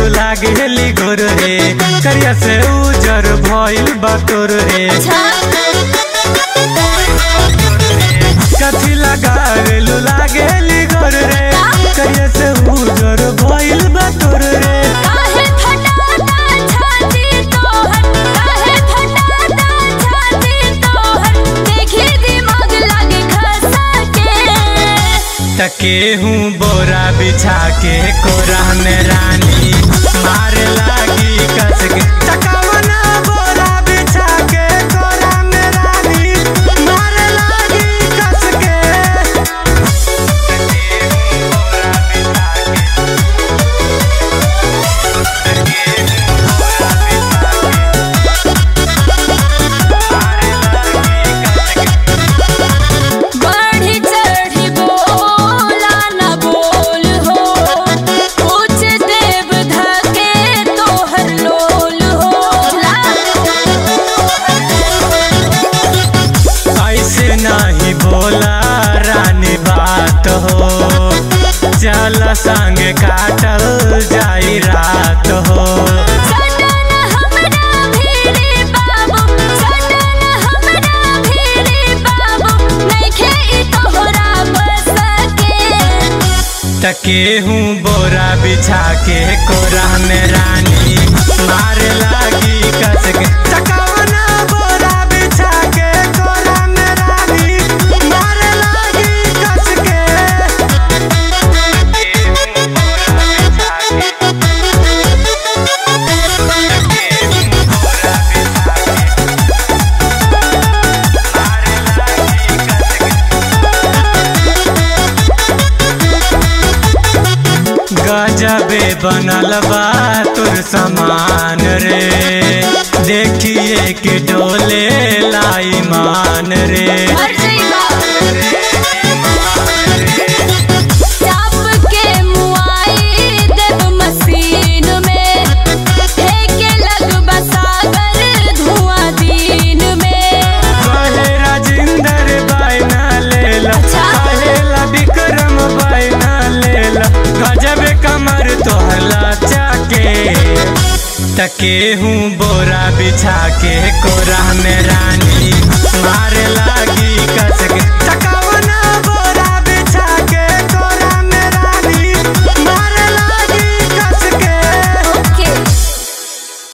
लागेली गोर रे करिया से उजर भइल बा तोर रे कथी लगावेलू लागेली गोर रे करिया से उजर भइल बा तोर रे काहे फटाता छाती तोहर काहे फटाता छाती तोहर देखी दिमाग लागे खसा के तके हूँ बोरा बिछा के कोरा में रानी मार लागी कस के तकावना बोरा बिछा के कोरा में रानी मार लागी कस के बढ़ी चढ़ी बोला न बोल हो कुछ देव धके तोहर लोल हो ऐसे नहीं बोला रानी बात हो चल संग काटल जाई रात हो सटन हमरा भीरे बाबू सटन हमरा भीरे बाबू नइखे ई तोहरा बस के तके हूँ बोरा बिछा के कोरा में रानी मार लागी कस के तकावना बोरा बिछा के कोरा में रानी मार लागी कस के गजबे बनल बा तोर समान रे देखिए के डोले लाई मान रे हर जइबा चाप के मुआई देव मशीन में फेंके लगबा सागर धुआं दिन में कहे राजिंदर बायना लेला अच्छा। कहेला विक्रम बायना लेला गजब कमर तोहर लाचा के तके हूँ बोरा बिछा के कोरा में रानी मार लागी